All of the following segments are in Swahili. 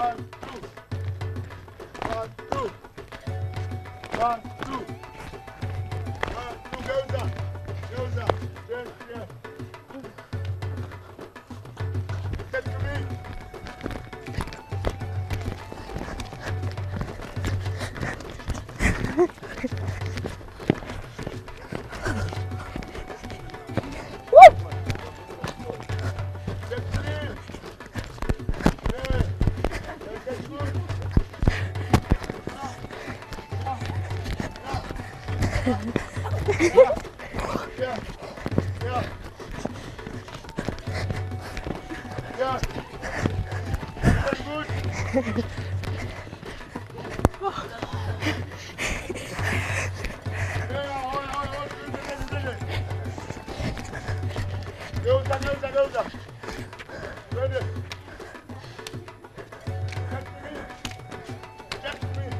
One, two. One, two. One, two. One, two. Geuza. Geuza. Yes, yes. Get to me. Get to me. Yeah. Get good. Yeah. Yeah. Yeah. Very good. Yeah, hold, hold, hold. Twende, twende. Geuza, geuza, geuza. Twende. Get to me. Get to me.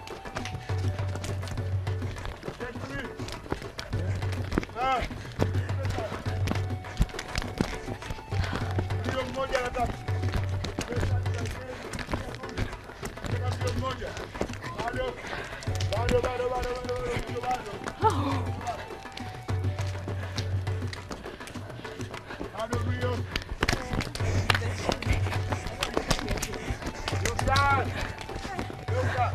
Get to me. Ah. Mbio mmoja anataka. Mbio mmoja. Bado. Bado, bado, bado, bado, bado, bado. Bado mbio. Geuka. Geuka.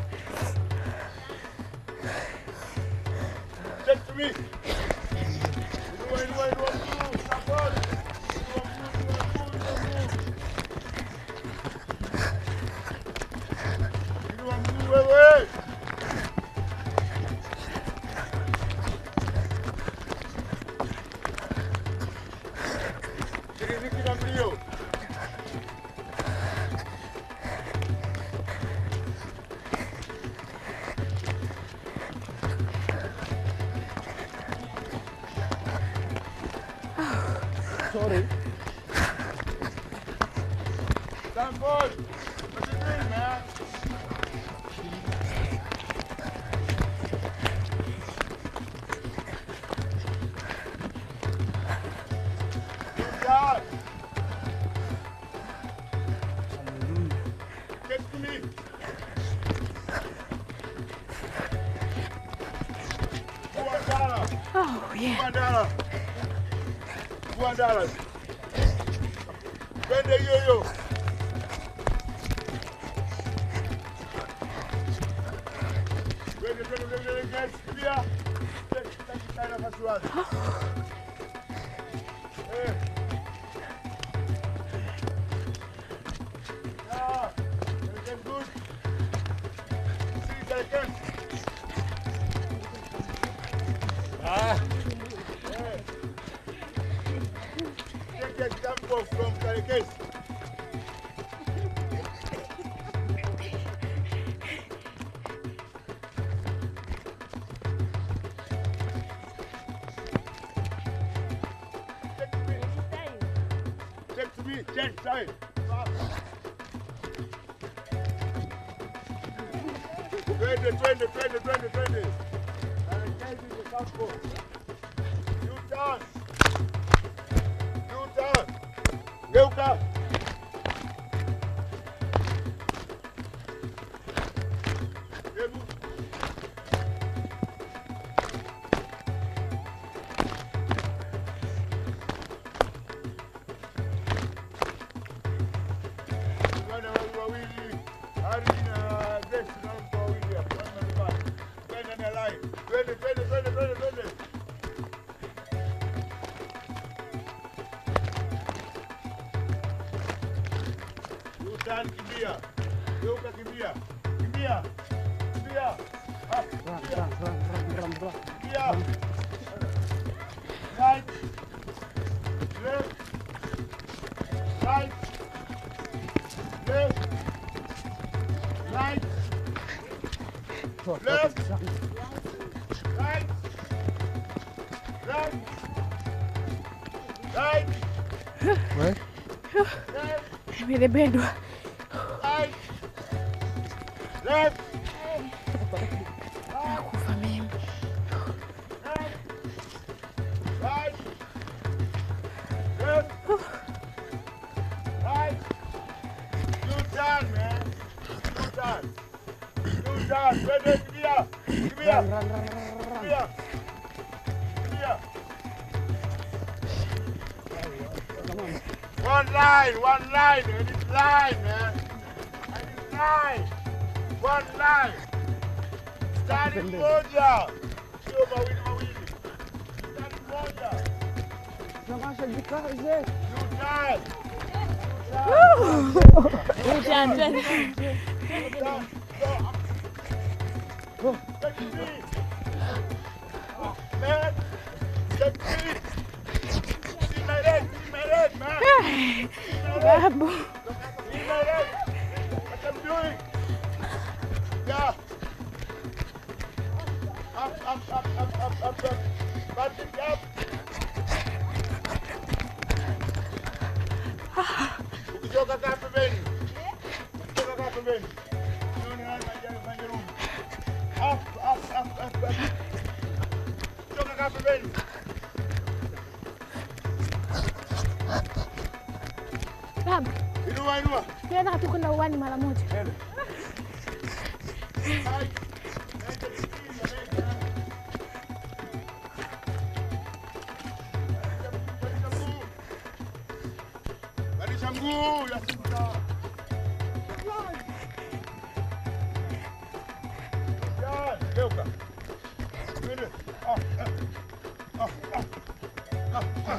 Get to me. Inua, inua, inua mguu. Support. Inua mguu, inua mguu, inua mguu. Inua mguu wewe. Shiriki na mbio. Sorry. Stanford, what you doing, man? Good job. Get to me. Guadala, Oh, yeah. Guadala. Guadala. Twende hiyo hiyo. Twende, twende, twende, twende, guys, kimbia. Taki nafasi wazi. Eh. Yeah, very good. See, Karikem. Ah, Eh. Take example from Karikes. Check to me. Check to me. Check side. Twende, twende, twende, twende, twende. Karikes is the campo. You turn. You turn. Geuka. Hebu. Wale wawili wawili, Hari na Grace na mtu wawili hapo, wana mbali. Twende na line. Twende, twende, twende, twende, twende. Yutan kimbia. Geuka kimbia. Kimbia. Kimbia. Ah, run, kimbia. run, run, run, run, run. Kimbia. Right. Left. Right. Left. Right. Run, Left. run. Right. Left. Right. Where? Left. Nimebebwa. Right. Left. Nakufa mimi. Left. Right. Left. Right. You done, man. U-turn. Twende, kimbia. Kimbia. Run, run, run, run, run. Kimbia. Kimbia. Come on. One line, one line. I need line, man. I need line. One line. Mstari mmoja. Sio mawili mawili. Mstari mmoja. Namasha jikaze. U-turn. Utan, twende. U-turn. Go. Go. Take me. Man. Take me. See my leg. See my leg, man. See my leg. Babu. See my leg. What I'm doing. Yeah. Up, up, up, up, up, up, up. Punch it up. Ukichoka kaa pembeni. Ukichoka kaa pembeni. Jioni haya maji- maji rudi. Up, up, up, up, up. Ukichoka kaa pembeni. Babu, Inua, inua. tunataka tu kwenda uwani mara moja. Hai. Naita chini, naita. Badilisha mguu. Badilisha mguu ya sita. Ya, geuka. Twende. Ah, ah. Ah, ah. Ah, ah.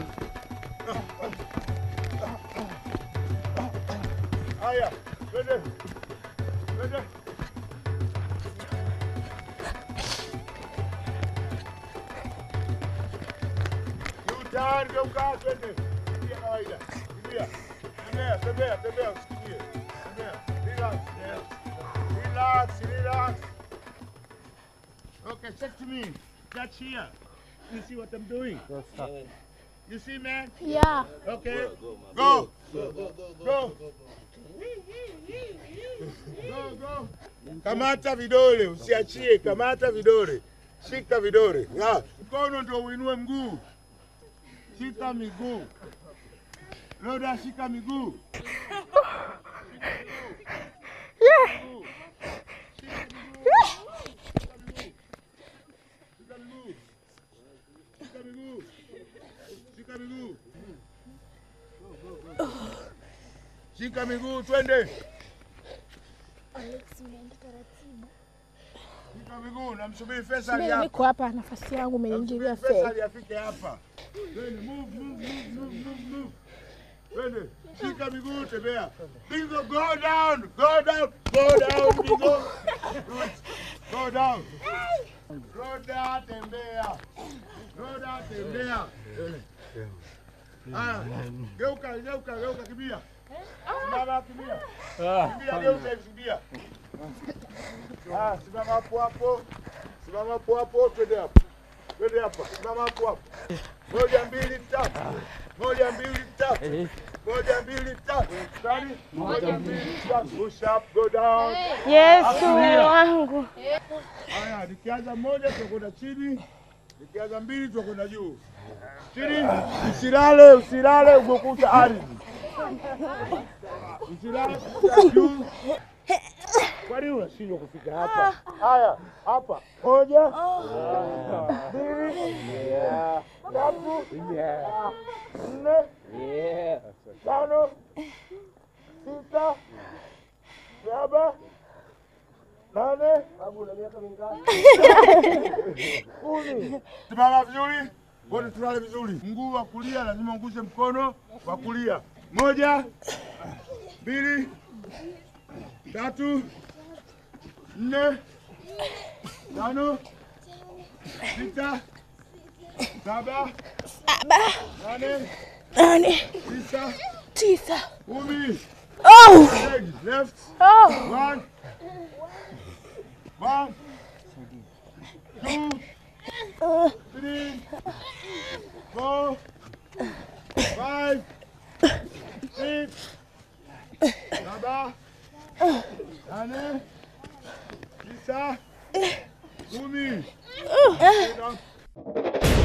Haya, twende. Twende. U-turn, geuka, twende. Kimbia kawaida. Kimbia. Tembea, tembea, tembea, usikimbie. Tembea. Relax, yes. Relax, relax. Okay, check to me. Touch here. You see what I'm doing? Yes, sir. You see, man? Yeah. Okay. Go. Go. Go. Go, go. Kamata vidole, usiachie. Kamata vidole, shika vidole. Ya, mkono ndio uinue mguu. Shika miguu. Loda, shika miguu. Shika miguu. Shika miguu. Shika miguu. Shika miguu, twende. Shika miguu, namsubiri Faisal Mimi hapa. niko hapa, nafasi yangu umeingilia Namsubiri feli. Faisal afike hapa. Twende, move, move, move, move, move, move. Twende, shika miguu, tembea. Bingo, go down, go down, go down, Bingo. Go down. Roda, tembea. Roda, tembea. Haya, geuka, geuka, geuka, kimbia. Simama, kimbia. Kimbia, geuka, kimbia. Ah, simama hapo hapo. Simama hapo hapo, twende hapo. Twende hapa. Simama hapo hapo. Moja, mbili, tatu. Moja, mbili, tatu. Moja, mbili, tatu. Stani. Moja, mbili, tatu. Push up, go down. Yesu wangu. Haya, nikianza moja tutakwenda chini. Nikianza mbili tutakwenda juu. Chini. Usilale, usilale umekuta ardhi. Usilale kukuta juu. Kwani unashindwa kufika hapa? Haya, hapa. Moja. Mbili. Tatu. Nne. Tano. Sita. Saba. Nane. Kumi. Simama vizuri. Wote tulale vizuri. Mguu wa kulia lazima uguse mkono wa kulia. Moja, mbili, tatu, nne, tano, sita, saba, Saba, nane, nane, tisa, tisa. kumi. Oh! Leg left. Oh! One. One. Two. Three. Four. Five. Six. Saba. Nane. Tisa. Kumi. Sit down.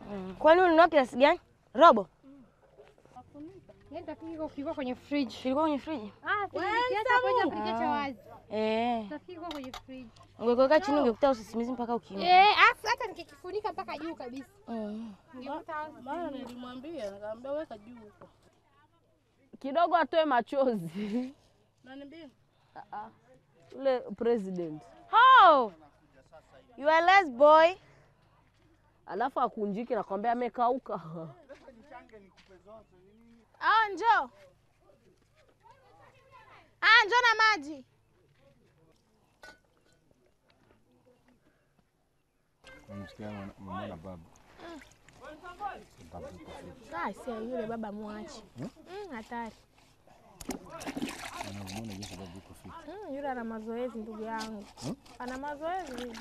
Kwani ulinunua kiasi gani? Robo Yaani tafikiri kiko kilikuwa kwenye fridge. kilikuwa kwenye friji. Ah, si nikiacha kwenye kupikia cha wazi. Eh, Tafikiri kiko kwenye fridge. ungekuweka chini ungekuta usisimizi mpaka ukimbia. Eh, afu hata nikikifunika mpaka juu kabisa. Mm. Ungekuta Maana nilimwambia nikamwambia weka juu huko. kidogo atoe machozi Nani mbili? ule president, Oh, you are less boy. alafu akunjike na kwambia amekauka. Ah, njoo. Ah, njoo na maji. Namsikia mwana babu. Ah, si yule baba mwache. Mm, hatari. Anamuona jinsi babu yuko fit. Mm, yule ana mazoezi ndugu yangu. Ana mazoezi.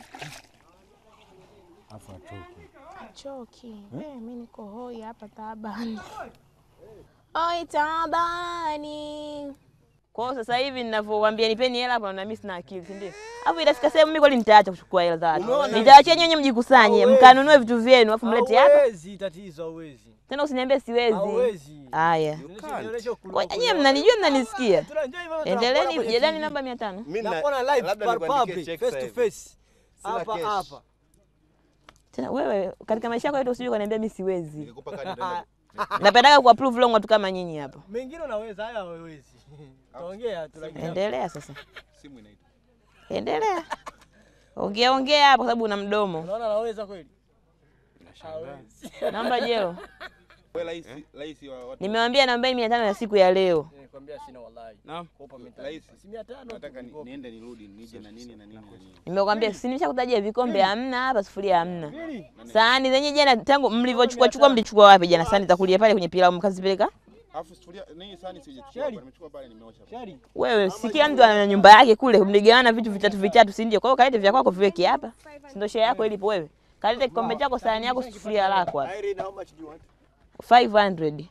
Afu atoke. Achoki. Eh, mimi niko hoi hapa taabani. Oi taabani. Kwa hiyo sasa hivi ninavyowaambia nipeni hela hapa na mimi sina akili, si ndio? Hapo itafika sehemu mimi kweli nitaacha kuchukua hela za watu. Nitaachia nyinyi mjikusanye, mkanunue vitu vyenu afu mlete hapa. Hawezi tatizo, hawezi. Tena usiniambie siwezi. Hawezi. Haya. Nionyeshe Kwa kuloko. nyinyi mnanijua mnanisikia. Tunajua hivyo Endeleeni tunakuona kwenye jedani TV. namba 500. Mimi na- Nakuona live labda par nikuandikie public, check face sasa to hivi. face. Sina Hapa cash. hapa. Tena wewe katika maisha yako yote usije ukaniambia mimi siwezi. Nikikupa kadi nitaenda- Napendaga kuapprove long watu kama nyinyi hapa. Mengine unaweza, haya hawezi. Taongea tu lakini Endelea sasa. simu inaita. Endelea. Ongea ongea hapo kwa sababu una mdomo. unaona naweza kweli? Hawezi. Naomba jelo. Wewe rais rais wa watu. Nimewambia naombeni mia tano ya siku ya leo. Nikwambia sina wallahi. Naam. Kopa mita. Rais. Si mia tano. Nataka ni- niende nirudi nije na nini na nini na nini. Nimekwambia si nimeshakutajia vikombe hamna hapa, sufuria hamna. Nini? Sahani zenye jana tangu mlivyochukua chukua mlichukua wapi jana? Sahani za kulia pale kwenye pilau mkazipeleka? Alafu sufuria nini sani sijachukua. Sheri. hapa, Nimechukua pale nimeosha. Shari. Wewe si kila mtu ana nyumba yake kule, mligawana vitu vitatu vitatu, si ndio? Kwa hiyo kalete vya kwako viweke hapa, si ndio? Share yako ilipo wewe, kalete kikombe chako, sahani yako, sufuria lako hapa. Irene, how much do you want? 500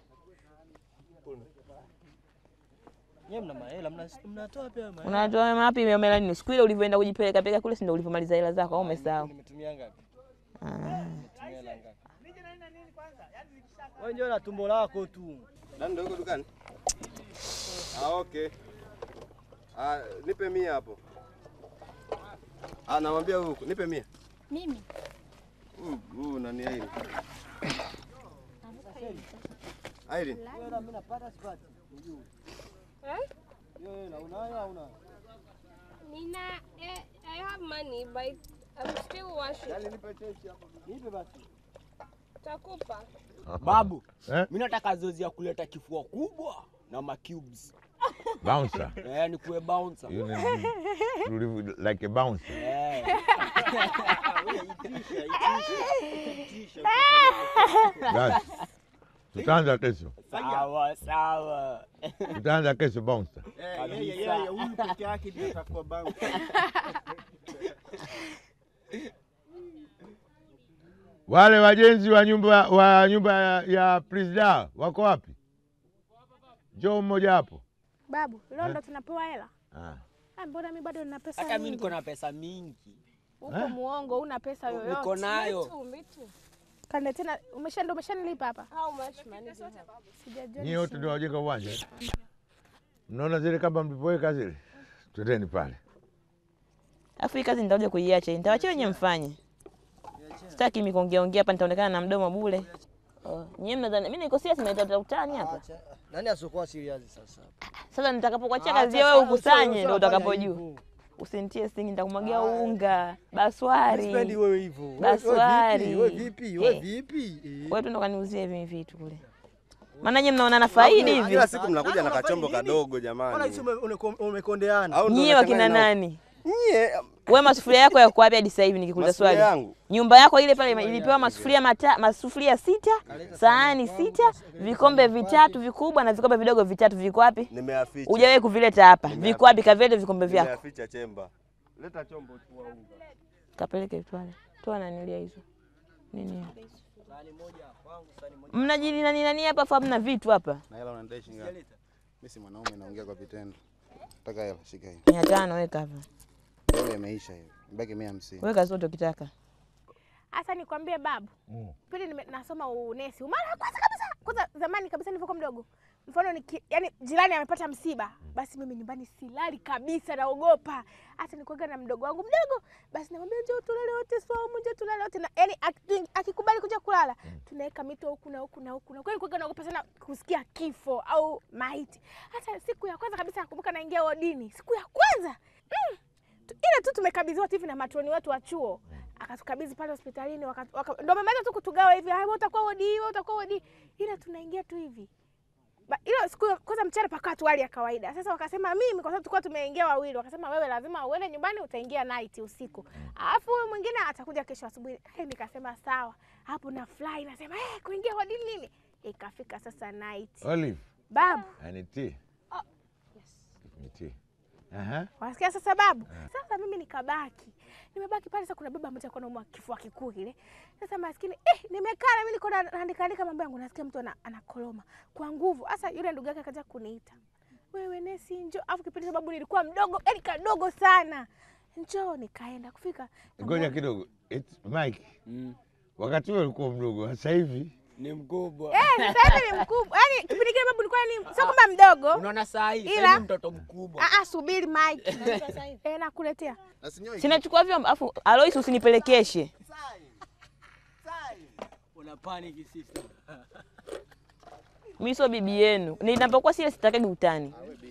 Nyie mna mahela, mna mnatoa pia mahela. unatoa wapi? Imeomela nini? Siku ile ulivyoenda kujipeleka peleka kule, si ndio ulivyomaliza hela zako au umesahau? Nimetumia ngapi? Ah. Nimetumia hela ngapi? Wewe njoo na tumbo lako tu. Nani ndio yuko dukani? Ah okay. Ah nipe mia hapo. Ah namwambia huko nipe mia. mimi. Huyu huyu nani Irene? Irene. Wewe na mimi napata sipati. Unajua. Eh? Wewe na unayo au una? Nina eh, I have money but I'm still washing. Yaani nipe chechi hapo. Nipe basi. Takupa. Babu, Eh? mimi nataka zoezi ya kuleta kifua kubwa na ma cubes. Bouncer. Eh, ni kuwe bouncer. You need- you live like a bouncer. Eh. Basi. Tutaanza kesho. Sawa sawa. Tutaanza kesho bouncer. Kabisa. Yeye huyu peke yake ndiye atakuwa bangu. Wale wajenzi wa nyumba wa nyumba ya, ya Presida wako wapi? Njoo mmoja hapo. Babu, leo ndo tunapewa hela. Ah. Ah, mbona mimi bado nina pesa Hata mimi nyingi? niko na pesa mingi. Uko Eh? muongo, una pesa yoyote. Niko nayo. Kande tena umesha ndo umeshanilipa hapa. How much money do you have? Sijajua. Nyie wote ndio wajenga uwanja. eh? Mnaona zile kama mlivyoweka zile? Twendeni pale. Alafu hii kazi nitakuja kuiacha, nitawachia wenyewe mfanye. Sitaki mimi kuongea ongea hapa, nitaonekana na mdomo bure. Oh, nyinyi mnadhani mimi niko serious, mnaita utani hapa. Nani asiokuwa serious sasa? Sasa nitakapokuachia Acha kazi wewe sana, ukusanye, usio- ndio usio fanya utakapojua. hivyo. Usinitie singi, nitakumwagia unga, baswari. Sipendi wewe hivyo. Wewe- Baswari. Wewe vipi? Wewe Eh. vipi? Eh. Wewe tu ndo kaniuzie hivi vitu kule. Maana nyinyi mnaona na faidi hivi. Kila siku mnakuja na Unafanya kachombo nini? kadogo Mbona jamani. hisi ume- ume- umekondeana? Au ndo Nyie wakina unachanganya nao? nani? Nyie Wewe masufuria yako yako wapi hadi sasa hivi nikikuuliza masufuria swali? yangu. Nyumba yako ile pale ilipewa masufuria mata, masufuria sita, sahani sita, vikombe vitatu vikubwa na vikombe vidogo vitatu viko wapi? Nimeaficha. Hujawahi kuvileta hapa. Viko wapi kavilete vikombe vyako? Nimeaficha chemba. Leta chombo chukua unga. Kapeleke twale. Toa nanilia hizo. Nini? hiyo? Mnajili nani nani hapa afa mna vitu hapa. Na hela unadai shilingi ngapi? Mimi si mwanaume naongea kwa vitendo. Nataka hela shika hii. 500 weka hapa. Leo imeisha hiyo. Mbaki 150. Weka zote ukitaka. Hasa nikwambie babu, pili nime- nasoma unesi mara ya kwanza kabisa, kwanza zamani kabisa nilivyokuwa mdogo, mfano niki, yani jirani amepata msiba, basi mimi nyumbani silali kabisa, naogopa. Hata nikuaga na mdogo wangu mdogo, basi namwambia njoo tulale wote Swaumu, njoo tulale wote na yani aki- akikubali kuja kulala tunaweka mito huku na huku na huku na kweli, nikuaga naogopa sana kusikia kifo au maiti. Hata siku ya kwanza kabisa nakumbuka naingia wodini, siku ya kwanza mm, tu- ile tu tumekabidhiwa tu hivi na matroni wetu wa chuo akatukabidhi pale hospitalini, waka- waka- ndo wamemaliza tu kutugawa hivi, "Ah, wewe utakuwa wodi hii, wewe utakuwa wodi hii." ila tunaingia tu hivi Ba- ilo siku ya- kwanza mchana pakaa tu hali ya kawaida. Sasa wakasema mimi, kwa sababu tulikuwa tumeingia wawili, wakasema wewe lazima uende nyumbani, utaingia night usiku, alafu huyu mwingine atakuja kesho asubuhi. Eh, nikasema sawa. Hapo na fly nasema eh, kuingia wodi nini? Ikafika sasa night, Olive, babu ani tea. Give me tea. Aha. Wasikia sasa babu? Sasa mimi nikabaki. Nimebaki pale sasa kuna baba mmoja alikuwa anaumwa kifua kikuu kile. Sasa maskini eh nimekaa na mimi niko na- naandika andika mambo yangu nasikia mtu ana- anakoroma kwa nguvu. Sasa yule ndugu yake akaja kuniita. Wewe nesi njoo. Afu kipindi sababu nilikuwa mdogo, yani kadogo sana. Njoo nikaenda kufika. Ngoja kidogo. It's Mike. Wakati huo ulikuwa mdogo, sasa hivi Ni mkubwa. Eh, sasa hivi ni mkubwa. Yaani kipindi kile babu nilikuwa ni sio kama mdogo. Unaona saa hii Ila- sasa hivi mtoto mkubwa. Ah ah subiri Mike. Eh nakuletea. Sinachukua vyombo afu Alois usinipelekeshe. Una panic sister. Mimi sio bibi yenu. Ninapokuwa sile sitakagi utani.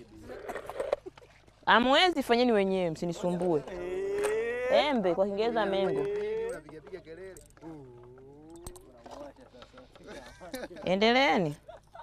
Amwezi fanyeni wenyewe, msinisumbue. Embe kwa Kiingereza mengo. Endeleeni.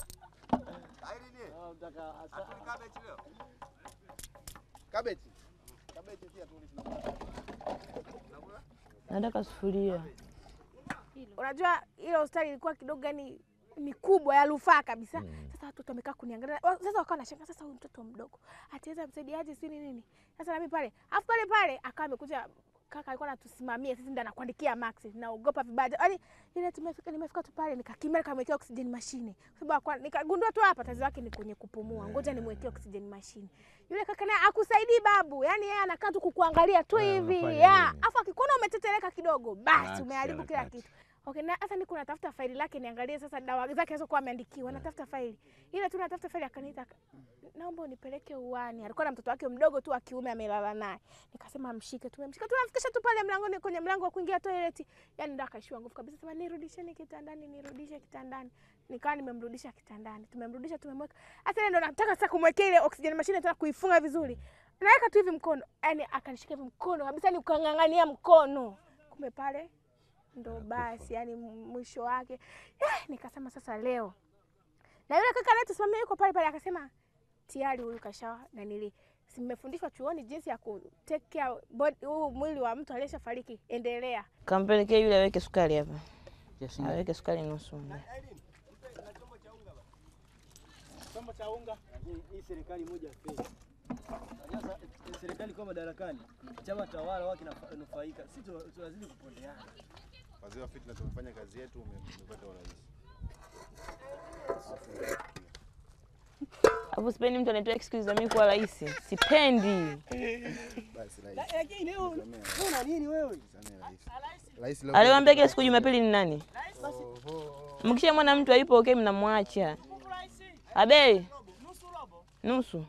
Nataka sufuria. unajua ile hospitali ilikuwa kidogo yani ni kubwa ya rufaa kabisa. Sasa watoto wamekaa kuniangalia, Wa- sasa wakawa nashangaa, sasa huyu mtoto mdogo ataweza msaidiaje sijui ni nini. Sasa nami pale, afu pale pale akawa amekuja kaka alikuwa anatusimamia sisi, ndo anakuandikia max, naogopa vibaya. Yaani ile tumefika, nimefika tu pale nikakimbia nikamwekea oxygen machine, kwa sababu alikuwa- nikagundua tu hapa tatizo lake ni kwenye kupumua, ngoja nimwekee oxygen machine. Yule kaka naye akusaidii babu, yani yeye anakaa tu kukuangalia tu Ah, hivi unafanya ya, nini? afu akikuona umetetereka kidogo, basi Relax, umeharibu kila relax. kitu. Okay, na sasa niko natafuta faili lake niangalie sasa dawa zake alizokuwa ameandikiwa. Natafuta faili. Ile tu natafuta faili akaniita naomba unipeleke uani. Alikuwa na mtoto wake mdogo tu wa kiume amelala naye. Nikasema mshike, tumemshika. Tunamfikisha tu pale mlangoni kwenye mlango wa kuingia toilet. Yaani ndo akaishiwa nguvu kabisa. Sema nirudisheni kitandani, nirudishe kitandani. Nikawa nimemrudisha kitandani. Tumemrudisha, tumemweka. Sasa ile ndo nataka sasa kumwekea ile oxygen machine nataka kuifunga vizuri. Naweka tu hivi mkono. Yaani akanishika hivi mkono kabisa ni ukang'ang'ania mkono. Kumbe pale ndo basi yani mwisho wake eh, nikasema sasa leo na yule kaka anayetusimamia yuko pale pale akasema tayari huyu kasha nanili simefundishwa chuoni jinsi ya ku take care body huu mwili wa mtu aliyeshafariki endelea Kampelekee yule aweke sukari hapa. Aweke sukari nusu. Chombo cha unga. Hii serikali moja feki. Sasa serikali kwa madarakani, chama tawala wao kinanufaika. Sisi tuna- tunazidi kupondeana. Wazee wa fitna tumefanya kazi yetu, ume- umepata urais. Hapo sipendi mtu anatoa excuse za mimi kuwa rais. Sipendi. Basi rais. Lakini leo wewe una nini wewe? Rais leo Aliwaambia kila siku Jumapili ni nani? Mkishamwona mtu hayupo okay, mnamwacha. Abe. Nusu.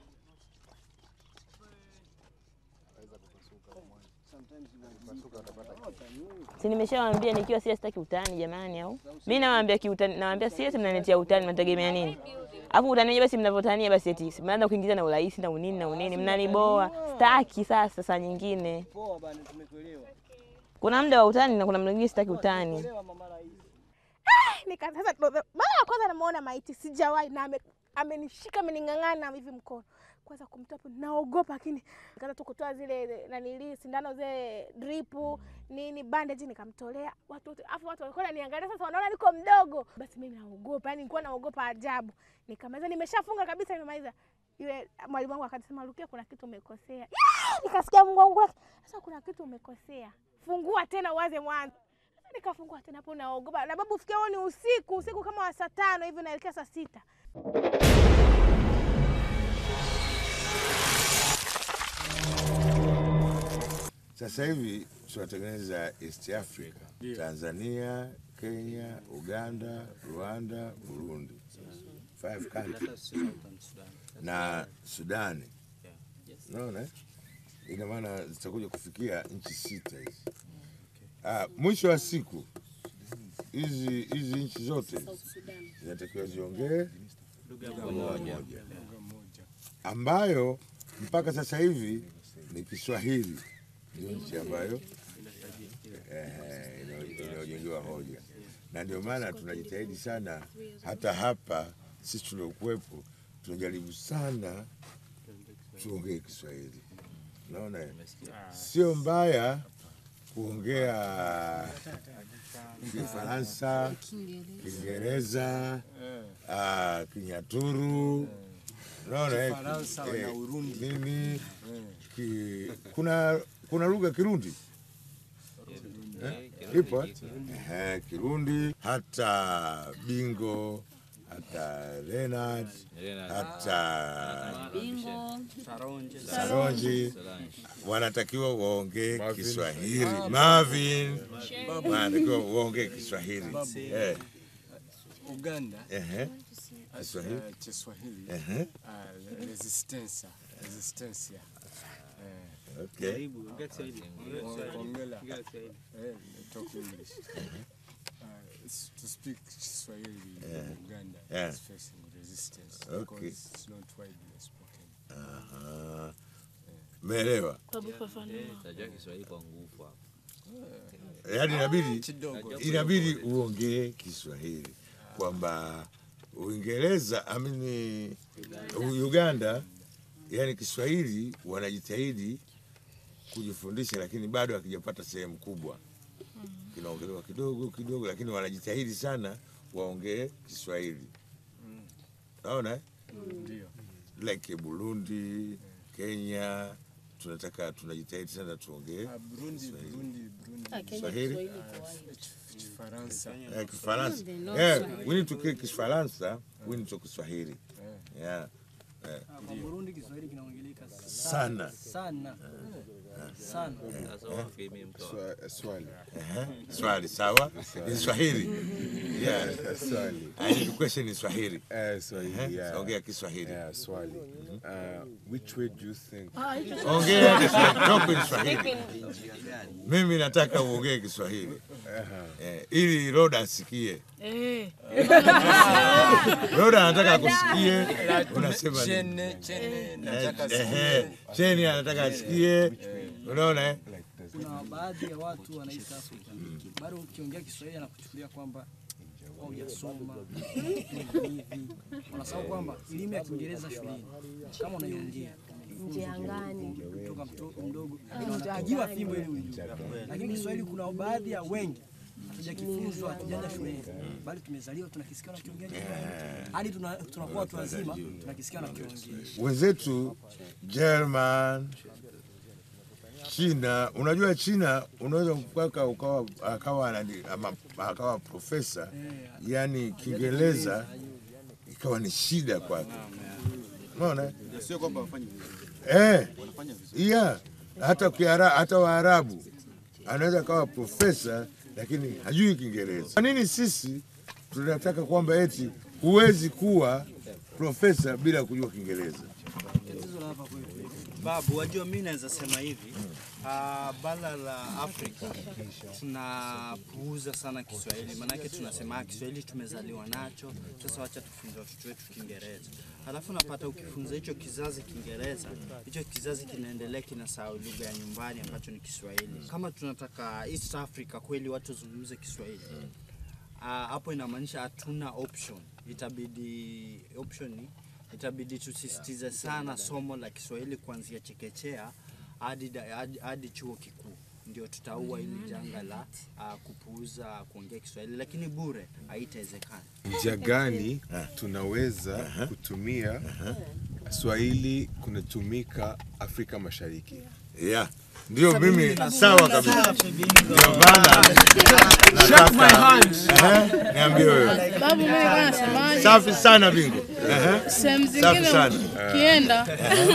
Si nimeshawaambia nikiwa serious sitaki utani jamani au? Mimi nawaambia kiutani, nawaambia serious mnaniletea utani mnategemea nini? Alafu utani wenyewe basi mnavyotania basi eti mnaanza kuingiza na urais na unini na unini mnaniboa. Sitaki sasa saa nyingine. Poa bana, tumekuelewa. Kuna muda wa utani na kuna muda mwingine sitaki utani. Elewa mama rais. nika sasa ndo- mara ya kwanza namuona maiti sijawahi na ame- amenishika amening'ang'ana hivi mkono kwanza kumtoa hapo naogopa lakini nikaanza tu kutoa zile nanili sindano zile dripu nini bandage nikamtolea watu wote afu watu walikuwa wananiangalia sasa wanaona niko mdogo basi mimi naogopa yani nilikuwa naogopa ajabu nikamaliza nimeshafunga kabisa nimemaliza yule mwalimu wangu akasema Rukia kuna kitu umekosea Yeah! nikasikia Mungu wangu sasa kuna kitu umekosea fungua tena uanze mwanzo Sasa nikafungua tena hapo naogopa na babu fikia huo ni usiku usiku kama wa saa tano hivi naelekea saa sita Sasa hivi tunatengeneza East Africa, Tanzania, Kenya, Uganda, Rwanda, Burundi, five countries na Sudani. Unaona, eh? ina maana zitakuja kufikia nchi sita hizi. Ah, mwisho wa siku hizi hizi nchi zote zinatakiwa ziongee lugha moja ambayo mpaka sasa hivi ni Kiswahili, ndio nchi ambayo eh, ina- inayojengewa hoja, na ndio maana tunajitahidi sana, hata hapa sisi tuliokuwepo tunajaribu sana tuongee Kiswahili. Unaona, eh? sio mbaya kuongea Kifaransa, Kiingereza, ah, Kinyaturu, unaona eh, Kifaransa eh, na Urundi. nini ki, kuna kuna lugha Kirundi eh? ipo eh? Ehe, Kirundi hata Bingo hata Renard hata Saronji wanatakiwa waongee Kiswahili. Marvin wanatakiwa waongee Kiswahili eh. Uganda Ehe. Kiswahili. uh, Kiswahili Ehe. uh, resistance resistance Okay. Karibu, ongea Kiswahili. Ongea. Eh, talk English. Uh, s- to speak Kiswahili Yeah. in Uganda Yeah. is facing resistance Okay. because it's not widely spoken. Aha. Meelewa? Tajua Kiswahili kwa nguvu hapo. Yaani inabidi Kidogo. inabidi uongee Kiswahili kwamba Uingereza amini Uganda, yani Kiswahili wanajitahidi kujifundisha, lakini bado hakijapata sehemu kubwa, kinaongelewa kidogo kidogo, lakini wanajitahidi sana waongee Kiswahili. Naona eh? Ndio. like Burundi, Kenya, tunataka tunajitahidi sana tuongee Uh, Burundi, Kiswahili. Burundi, Burundi. Ah, Kenya Kiswahili? Kiswahili Uh, Kif- Kifaransa. Eh, Kifaransa. Yeah, we need to kill Kifaransa, we need to Kiswahili. Yeah. Eh, Kwa Burundi Kiswahili kinaongeleka Sana. sana sana. Swa- Swali. Ehe, Swali sawa. Ni Swahili. Yeah. Swali. I need to question in Swahili. Eh, Swahili, Ehe, yeah. Ongea Kiswahili. Yeah, Swali. Uh, which way do you think? Ongea Kiswahili. Talk in Swahili. Mimi nataka uongee Kiswahili. Eh, ili Roda asikie. Roda anataka kusikie unasema nini? Chene, chene, nataka Eh, asikie. ehe, Cheni anataka asikie. Unaona eh? Kuna baadhi ya watu wana East Africa bado ukiongea Kiswahili anakuchukulia kwamba au hujasoma hivi. Wanasahau kwamba elimu ya Kiingereza shuleni kama unaiongea Nje angani. kutoka mtoto mdogo unapigiwa fimbo ili ujue, lakini Kiswahili kuna baadhi ya wengi hatujakifunzwa, hatujaenda shuleni, bali tumezaliwa tunakisikia nakiongea hadi tuna- tunakuwa watu wazima tunakisikia nakiongea. wenzetu German, China. Unajua China unaweza mpaka ukawa akawa anani- ama- akawa profesa, yani Kiingereza ikawa ni shida kwake. Unaona? Sio kwamba wafanye vizuri. Eh, Wanafanya vizuri. yeah. Hata Kiara, hata Waarabu anaweza akawa profesa lakini hajui Kiingereza. Kwa nini sisi tunataka kwamba eti huwezi kuwa profesa bila kujua Kiingereza? Babu, wajua mi naweza sema hivi uh, bara la Afrika tunapuuza sana Kiswahili, maanake tunasema "Ah, Kiswahili tumezaliwa nacho, sasa wacha tufunze watoto wetu Kiingereza. Halafu napata ukifunza hicho kizazi Kiingereza, hicho kizazi kinaendelea kinasahau lugha ya nyumbani ambacho ni Kiswahili. Kama tunataka East Africa kweli watu wazungumze Kiswahili Ah, hapo inamaanisha hatuna option, itabidi option ni itabidi tusisitize sana somo la Kiswahili kuanzia chekechea hadi da- hadi- hadi chuo kikuu, ndio tutaua hili janga la ah, kupuuza kuongea Kiswahili, lakini bure haitawezekana. Njia gani tunaweza kutumia Swahili kunatumika Afrika Mashariki? Yeah. Ndio mimi sawa kabisa. Ndio maana Shake my nataka hand. Ehe, niambie wewe. Babu, mimi nilikuwa nasemaje? Safi sana bingo. Ehe. Sehemu Safi zingine sana. ukienda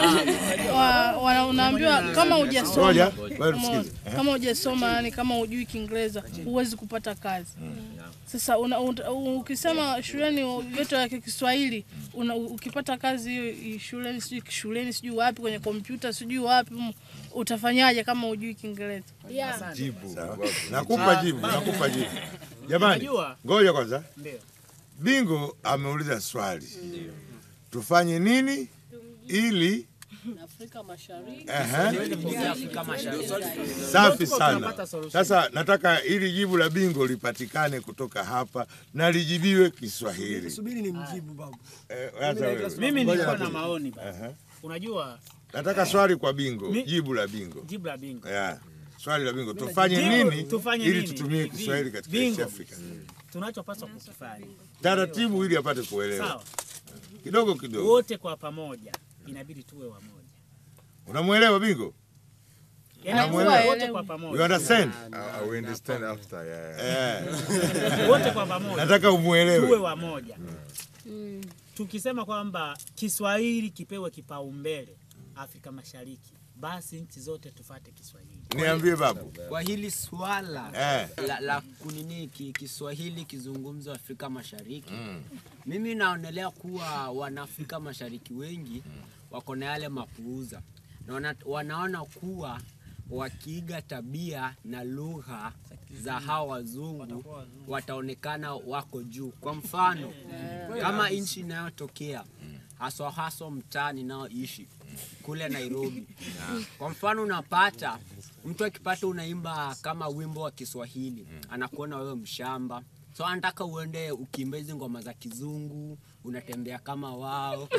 wa- wana- unaambiwa kama hujasoma Ngoja, ngoja tusikize. Umeona? kama hujasoma yani kama hujui Kiingereza huwezi kupata kazi. Sasa una, una, ukisema shuleni vyote ya Kiswahili una, ukipata kazi hiyo i- shuleni sijui shuleni sijui wapi kwenye kompyuta sijui wapi mm, utafanyaje kama hujui Kiingereza? Jibu. Sawa. Nakupa jibu, nakupa jibu. Jamani, Unajua? ngoja kwanza. Ndio. Bingo ameuliza swali. Tufanye nini ili Afrika Mashariki. Ehe. Afrika Mashariki. Safi sana. Sasa nataka ili jibu la bingo lipatikane kutoka hapa na lijibiwe Kiswahili. Subiri ni mjibu babu. Eh, hata wewe. Mimi Ngoja nilikuwa na nakuja. maoni baba. Ehe. Unajua Nataka swali kwa bingo, Mi- jibu la bingo. jibu la bingo. Yeah. Swali la bingo, tufanye Jibu- nini tufanye ili nini? tutumie Bingo. Kiswahili katika Bingo. East Africa? Tunachopaswa kukifanya Taratibu ili apate kuelewa. sawa, Kidogo kidogo. wote kwa pamoja inabidi tuwe wamoja, Unamwelewa bingo? Yaani Unamwelewa? wote kwa pamoja. You understand? Uh, we understand after, yeah, yeah. Eh. wote kwa pamoja Nataka umuelewe. tuwe wamoja. Tukisema kwamba Kiswahili kipewe kipaumbele Afrika Mashariki, basi nchi zote tufate Kiswahili. Niambie babu. Kwa hili swala Eh. la, la kunini ki, Kiswahili kizungumzwa Afrika Mashariki mimi naonelea kuwa Wanaafrika Mashariki wengi wako na yale mapuuza na wana, wanaona kuwa wakiiga tabia na lugha za hawa wazungu wataonekana wako juu. Kwa mfano kama nchi inayotokea haswa haswa mtaa ninaoishi kule Nairobi. Kwa mfano unapata mtu akipata unaimba kama wimbo wa Kiswahili anakuona wewe mshamba, so anataka uende ukiimba hizi ngoma za kizungu, unatembea kama wao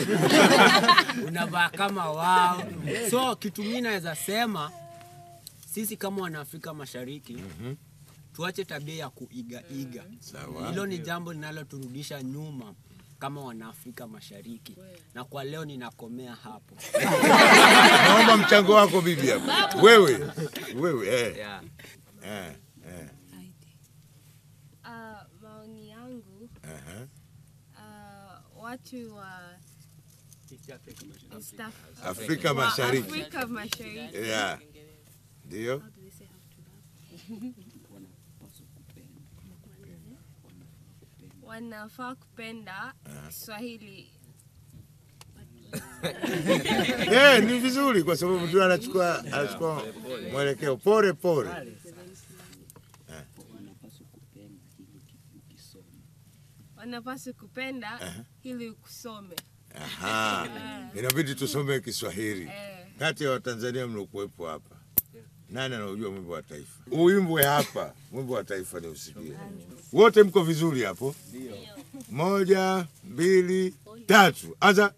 unavaa kama wao. So kitu mimi naweza sema sisi kama Wanaafrika Mashariki tuache tabia ya kuigaiga. Sawa. Hilo ni jambo linaloturudisha nyuma kama Wanaafrika Mashariki, na kwa leo ninakomea hapo. Naomba mchango wako bibi hapo. Wewe. Wewe eh. Yeah. Eh. Eh. Ah, maoni yangu Aha. ah, watu wa East Africa. Afrika Wa Mashariki. Afrika Mashariki. Yeah. Ndio. wanafaa kupenda Kiswahili. Eh, ni vizuri kwa sababu mtu anachukua anachukua mwelekeo pole pole. Wanapaswa kupenda ili kusome. Aha. Inabidi tusome Kiswahili. Eh. Kati ya Watanzania mliokuwepo hapa, nani anaujua mwimbo wa taifa? Uimbwe hapa, mwimbo wa taifa ni usikie. Wote mko vizuri hapo? Moja, mbili, tatu, anza.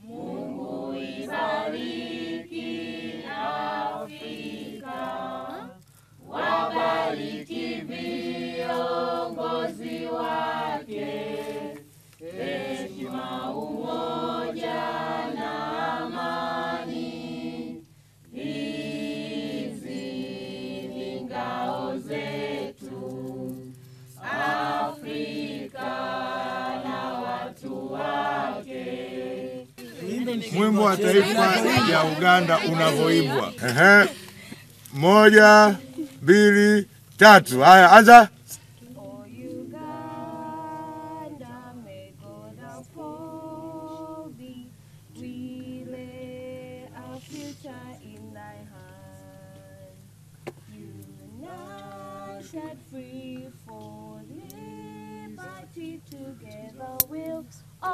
Wabariki viongozi wake, heshima, umoja na amani. Hizi ni ngao zetu, Afrika na watu wake. Mwimbo wa taifa ya Uganda unavyoimbwa. Ehe. Moja, mbili, tatu. Haya, anza. We lay our future in thy hand. United free for liberty together we'll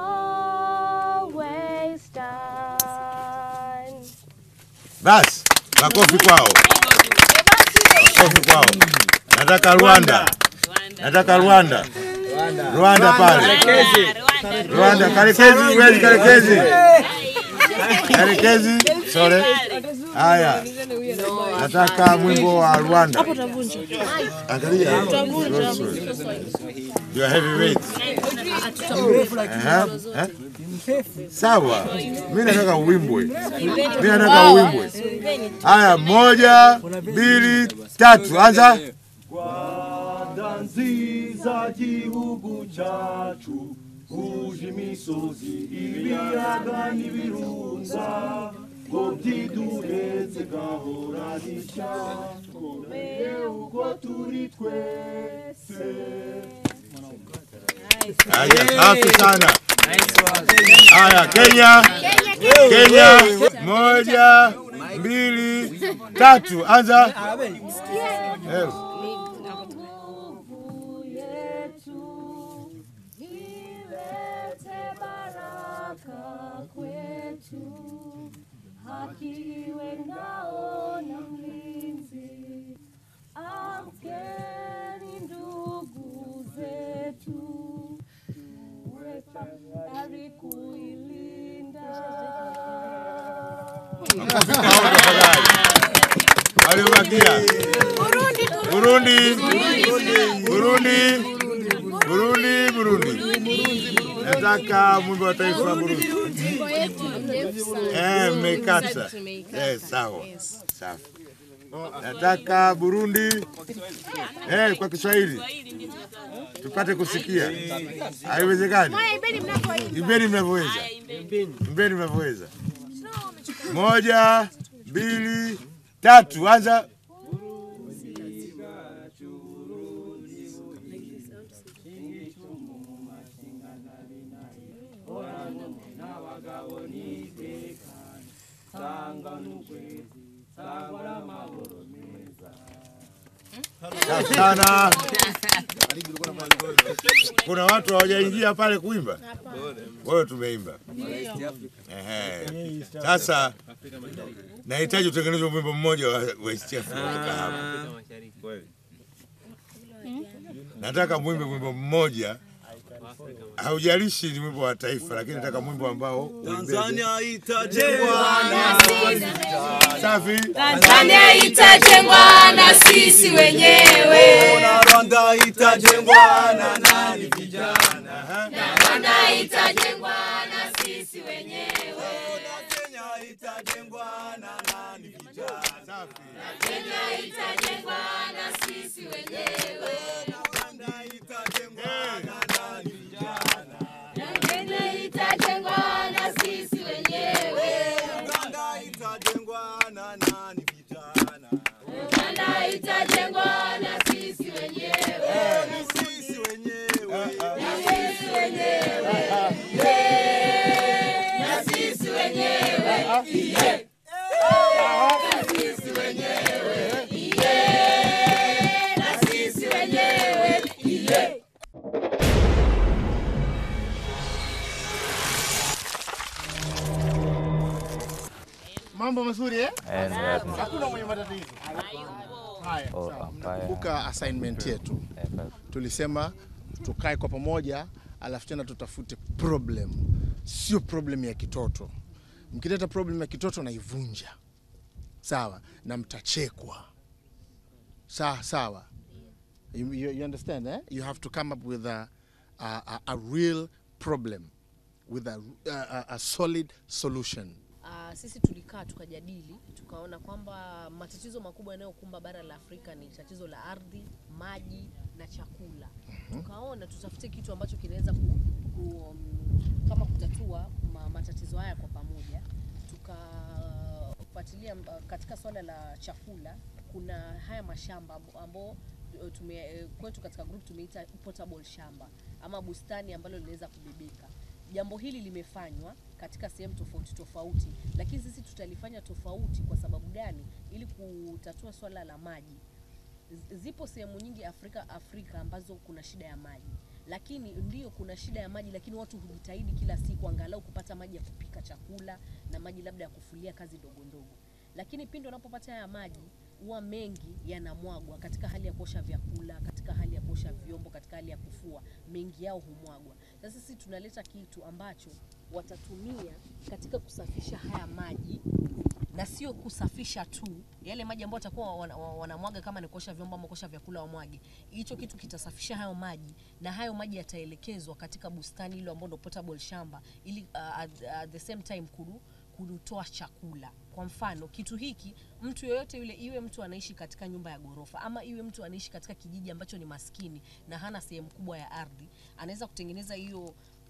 always stand. Basi, makofi kwao. Makofi kwao. Nataka Rwanda. Nataka Rwanda. Rwanda pale. Rwanda, karekezi kweli karekezi. Karekezi, sore. Haya. Nataka mwimbo wa Rwanda. Hapo utavunja. Angalia. Utavunja. You are heavyweight. Aha, eh? Sawa. Mimi nataka uimbwe. Mimi nataka uimbwe. Haya, moja, mbili, tatu. Anza. Rwanda nziza gihugu cyacu kuja imisozi ibiyaga n'ibirunga ngo byiduhetse gahora rishya komeye uko turi twese Haya, safi sana. Haya, Kenya, Kenya, moja, mbili, tatu, anza. Eh. Ilete baraka kwetu, haki iwe ngao na mlinzi. Amkeni ndugu zetu, tuwe tayari kuilinda. Waliobakia. Burundi, Burundi, Burundi, Burundi. Nataka mwimbo wa taifa wa Burundi. Eh, mmekata. Eh, sawa. Safi. Nataka Burundi eh, kwa Kiswahili tupate kusikia. Haiwezekani. Moya, imbeni mnapoimba. Imbeni mnavyoweza, imbeni mnavyoweza. Moja, mbili, tatu, anza. Safi sana. Kuna watu hawajaingia pale kuimba, wewe tumeimba. Ehe. Sasa nahitaji utengenezwe wimbo mmoja wa wa East Africa hapa. Nataka mwimbe wimbo mmoja, haujalishi ni wimbo wa taifa, lakini nataka mwimbo ambao uimbeze. Tanzania itajengwa na Safi. Tanzania itajengwa na sisi wenyewe. na Rwanda itajengwa na nani vijana Rwanda itajengwa na sisi wenyewe. Kenya itajengwa na nani vijana Kenya itajengwa na sisi wenyewe. Uganda itajengwa na nani vijana Kenya itajengwa na sisi wenyewe. Uganda itajengwa na nani vijana Rwanda itajengwa na sisi wenyewe. Ni sisi wenyewe Na sisi wenyewe. Yeah. Na sisi wenyewe. Yeah. Na sisi wenyewe. Yeah. Na sisi wenyewe. Yeah. Mambo mazuri eh? Eh, ni wapi? Hakuna mwenye matatizo. Haya, Oh, sawa. hapana. Kumbuka assignment yetu. Tulisema tukae kwa pamoja alafu tena tutafute problem, sio problem ya kitoto. Mkileta problem ya kitoto naivunja, sawa, na mtachekwa. Sawa sawa. You, you, you understand eh? You have to come up with a, a, a, a real problem with a, a, a solid solution. Uh, sisi tulikaa tukajadili tukaona kwamba matatizo makubwa yanayokumba bara la Afrika ni tatizo la ardhi, maji na chakula. Tukaona tutafute kitu ambacho kinaweza ku, ku, um, kama kutatua ma, matatizo haya kwa pamoja. Tukafuatilia uh, katika swala la chakula, kuna haya mashamba ambo- ambao uh, tume, eh, kwetu katika group tumeita portable shamba ama bustani ambalo linaweza kubebeka jambo hili limefanywa katika sehemu tofauti tofauti, lakini sisi tutalifanya tofauti. Kwa sababu gani? Ili kutatua swala la maji. Z- Zipo sehemu nyingi Afrika Afrika ambazo kuna shida ya maji, lakini ndio kuna shida ya maji, lakini watu hujitahidi kila siku angalau kupata maji ya kupika chakula na maji labda ya kufulia kazi ndogo ndogo, lakini pindi wanapopata haya maji huwa mengi yanamwagwa katika hali ya kuosha vyakula, katika hali ya kuosha vyombo, katika hali ya kufua, mengi yao humwagwa. Sasa sisi tunaleta kitu ambacho watatumia katika kusafisha haya maji na sio kusafisha tu yale maji ambayo watakuwa wana- wana- wanamwaga kama ni kuosha vyombo ama kuosha vyakula wamwage. Hicho kitu kitasafisha hayo maji na hayo maji yataelekezwa katika bustani ile ambayo ndio portable shamba ili uh, at, at the same time kudu kutoa chakula. Kwa mfano, kitu hiki mtu yoyote yule, iwe mtu anaishi katika nyumba ya ghorofa ama iwe mtu anaishi katika kijiji ambacho ni maskini na hana sehemu kubwa ya ardhi, anaweza kutengeneza hiyo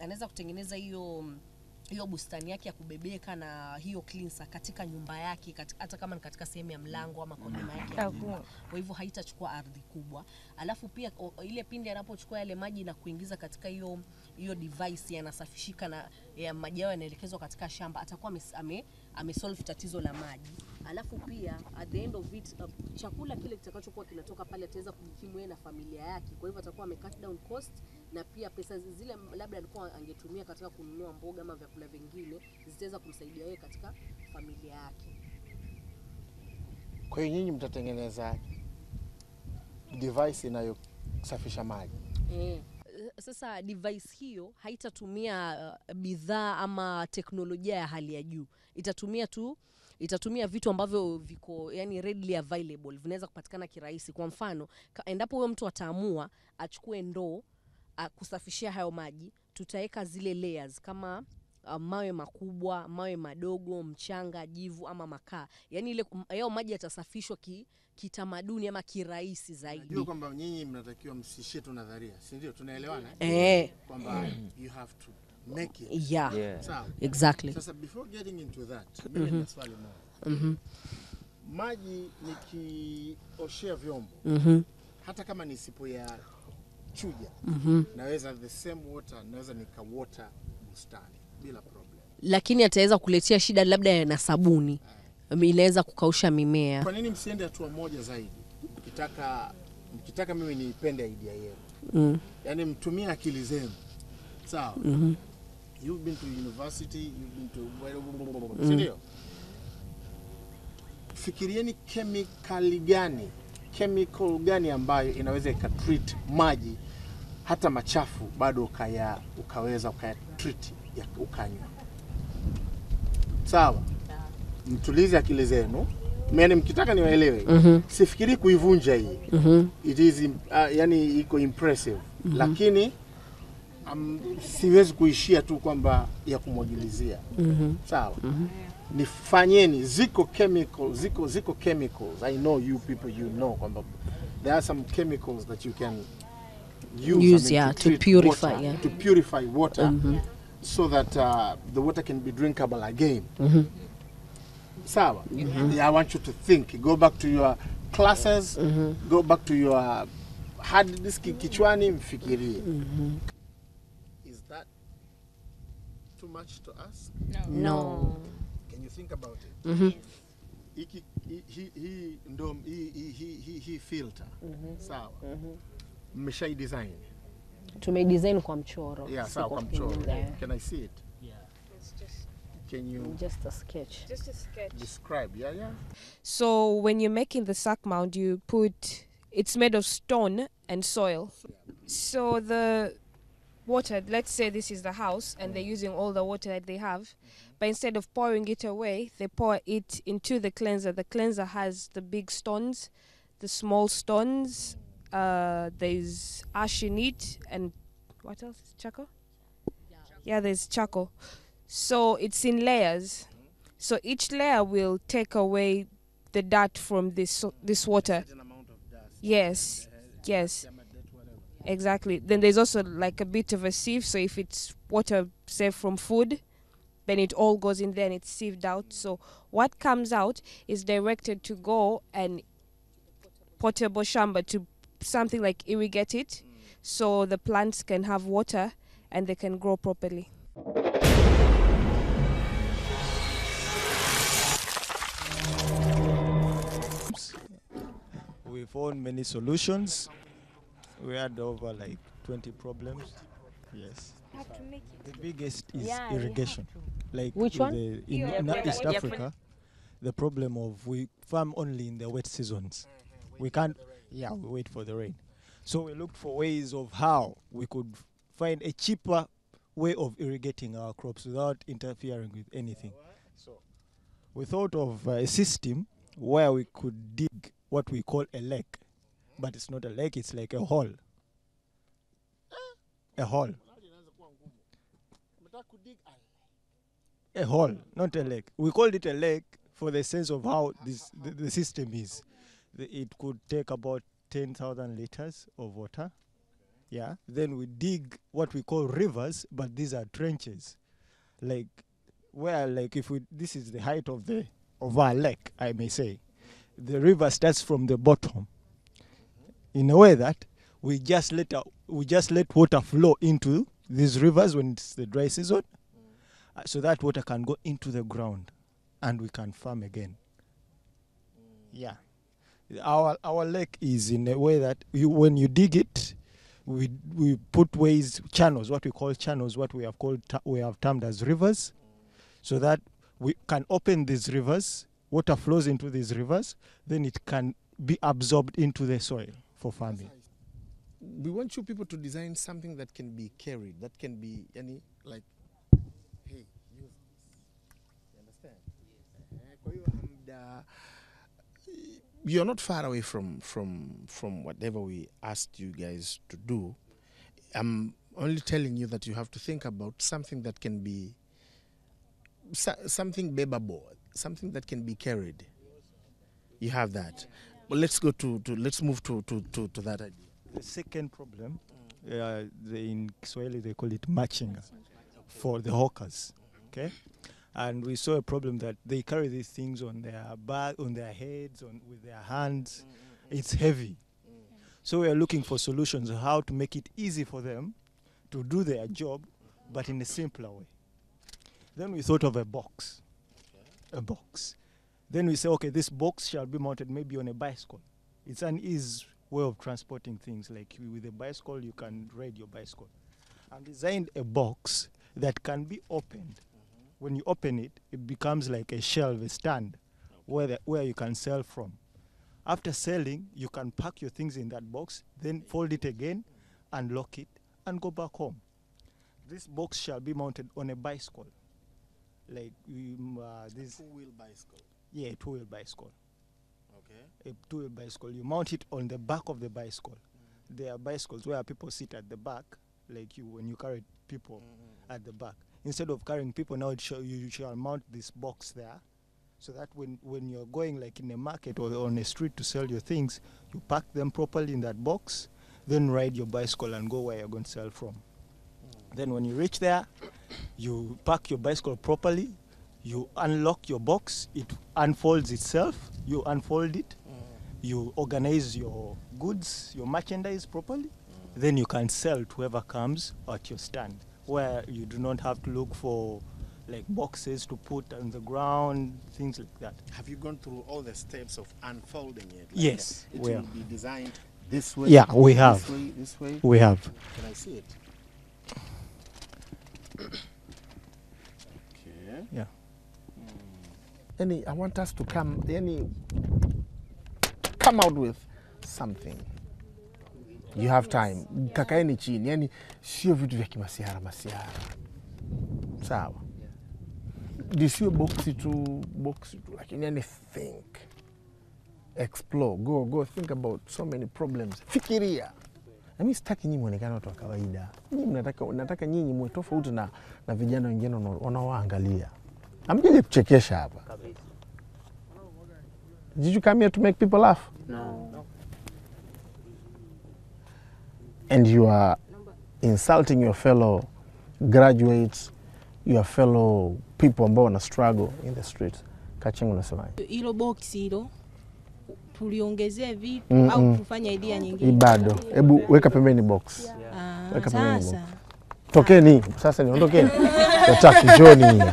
anaweza kutengeneza hiyo hiyo bustani yake ya kubebeka na hiyo cleanser katika nyumba yake kati- hata kama ni katika sehemu ya mlango ama kwa nyuma yake ya nyumba. Kwa hivyo haitachukua ardhi kubwa. Alafu pia o, ile pindi anapochukua yale maji na kuingiza katika hiyo hiyo device yanasafishika na ya maji yao yanaelekezwa katika shamba, atakuwa ames- ame, amesolve tatizo la maji. Alafu pia at the end of it uh, chakula kile kitakachokuwa kinatoka pale ataweza kujikimu yeye na familia yake. Kwa hivyo atakuwa ame cut down cost na pia pesa zile labda alikuwa angetumia katika kununua mboga ama vyakula vingine zitaweza kumsaidia yeye katika familia yake. Kwa hiyo nyinyi mtatengeneza device inayosafisha maji. Eh, sasa device hiyo haitatumia uh, bidhaa ama teknolojia ya hali ya juu, itatumia tu itatumia vitu ambavyo viko yani readily available, vinaweza kupatikana kirahisi. Kwa mfano, ka- endapo huyo mtu ataamua achukue ndoo uh, kusafishia hayo maji, tutaweka zile layers kama uh, mawe makubwa, mawe madogo, mchanga, jivu ama makaa, yani ile hayo maji yatasafishwa ki, kitamaduni ama kirahisi zaidi. Najua kwamba nyinyi mnatakiwa msishie tu nadharia, si ndio? Tunaelewana Eh. kwamba you have to make it. Yeah. Yeah. Sawa. Exactly. Sasa before getting into that, mimi Mhm. nina swali moja. Mhm. Maji nikioshea vyombo Mhm. hata kama nisipoyachuja Mhm. naweza the same water naweza nikawota bustani bila problem. lakini ataweza kuletea shida labda na sabuni inaweza kukausha mimea Kwa nini msiende hatua moja zaidi? Mkitaka mkitaka mimi niipende idea yenu. Mm. Yaani mtumie akili zenu. Sawa? Mhm. You've been to university, you've been to Mm. si ndio? Fikirieni kemikali gani, chemical gani ambayo inaweza ikatreat maji hata machafu bado ukaya ukaweza ukayatreat ya ukanywa. Sawa? Mtulize akili zenu. Yaani mkitaka niwaelewe. Mhm. Sifikiri kuivunja hii. Mhm. It is im- uh, yani iko impressive. Mhm. Lakini um, siwezi kuishia tu kwamba ya kumwagilizia. Mhm. Sawa? Mhm. Nifanyeni ziko chemicals, ziko ziko chemicals. I know you people you know kwamba there are some chemicals that you can use, Use, yeah, to treat purify, water, yeah. to purify water Mhm. so that uh, the water can be drinkable again. Mhm. Sawa? Mhm. Yeah, I want you to think. Go back to your classes. Mhm. Go back to your hard disk kichwani mfikirie. Mhm. Is that too much to ask? No. Can you think about it? Mhm. Hiki hii hii hii ndo hii hii hii hii hii filter. Mhm. Sawa. Mhm. Mmeshai design. tumedesign kwa mchoro Yeah, si sawa kwa kwa mchoro. kutengeneza. Can I see it? Can you just a sketch Just a sketch. describe? Yeah, yeah. So when you're making the sack mound, you put it's made of stone and soil. So the water, let's say this is the house, and they're using all the water that they have, but instead of pouring it away, they pour it into the cleanser. The cleanser has the big stones, the small stones. Uh, there's ash in it, and what else? Charcoal. Yeah, there's charcoal. So it's in layers. So each layer will take away the dirt from this this water. Yes, yes, exactly. Then there's also like a bit of a sieve. So if it's water, say from food, then it all goes in there and it's sieved out. So what comes out is directed to go and potable shamba to something like irrigate it, so the plants can have water and they can grow properly. We found many solutions. We had over like 20 problems. Yes. The biggest is Yeah, we have irrigation. Like Which in one? the- in Yeah, in yeah, East yeah. Africa, the problem of we farm only in the wet seasons. We can't. Yeah, we wait for the rain. So we looked for ways of how we could find a cheaper way of irrigating our crops without interfering with anything. So we thought of uh, a system where we could dig what we call a lake, but it's not a lake; it's like a hole. A hole. A hole, not a lake. We called it a lake for the sense of how this the, the system is. The- It could take about ten thousand liters of water, Yeah. Then we dig what we call rivers, but these are trenches, like where like if we this is the height of the of our lake, I may say, the river starts from the bottom. In a way that we just let our, we just let water flow into these rivers when it's the dry season, uh, so that water can go into the ground, and we can farm again. Yeah, our our lake is in a way that you, when you dig it, we we put ways channels, what we call channels, what we have called ta- we have termed as rivers, so that we can open these rivers. Water flows into these rivers, then it can be absorbed into the soil for farming. we want you people to design something that can be carried, that can be any like, hey, use this. You understand? Eh, Kwa hiyo hamda, you're not far away from from from whatever we asked you guys to do. I'm only telling you that you have to think about something that can be so- something bearable, something that can be carried. You have that. But let's go to, to let's move to, to, to, to that idea. The second problem, uh, the, in Swahili they call it machinga for the hawkers. Okay, and we saw a problem that they carry these things on their back, on their heads, on with their hands. It's heavy, so we are looking for solutions how to make it easy for them to do their job, but in a simpler way. Then we thought of a box, a box. Then we say, okay, this box shall be mounted maybe on a bicycle. It's an easy way of transporting things. Like you- with a bicycle, you can ride your bicycle. And designed a box that can be opened. When you open it, it becomes like a shelf, a stand, where the, where you can sell from. After selling, you can pack your things in that box, then fold it again, unlock it, and go back home. This box shall be mounted on a bicycle, like um, uh, this Two-wheel bicycle. yeah, a two-wheel bicycle. Okay. A two-wheel bicycle. You mount it on the back of the bicycle. There are bicycles where people sit at the back, like you when you carry people at the back. Instead of carrying people, now it shall, you shall mount this box there, so that when when you're going like in a market or on a street to sell your things, you pack them properly in that box, then ride your bicycle and go where you're going to sell from. Then when you reach there, you park your bicycle properly, you unlock your box, it unfolds itself, you unfold it, you organize your goods, your merchandise properly, then you can sell to whoever comes at your stand, where you do not have to look for like boxes to put on the ground, things like that. Have you gone through all the steps of unfolding it? Like Yes, It we will have. be designed this way. Yeah, we this have. way, this way. We have. Can I see it? Okay. Yeah. Yani, I want us to come, yani, come out with something. You have time. Kakaeni chini, yani sio vitu vya kimasiara masiara. Sawa. Lisiwe boksi tu, boksi tu, lakini yani think. Explore, go, go, think about so many problems. Fikiria. Na mimi sitaki nyinyi muonekane watu wa kawaida. Nyinyi mnataka nataka nyinyi muwe tofauti na, na vijana wengine wanao- wanaowaangalia. Amjaje kuchekesha hapa. Did you come here to make people laugh? No. And you are insulting your fellow graduates, your fellow people ambao wana struggle in the streets. Kachengo unasemaje? hilo boksi hilo tuliongezee vitu Mm, au mm. tufanye idea Hii nyingine? bado. Hebu weka pembeni box. Ah, Weka pembeni box. sasa Tokeni, sasa niondokeni. Nataki njoni.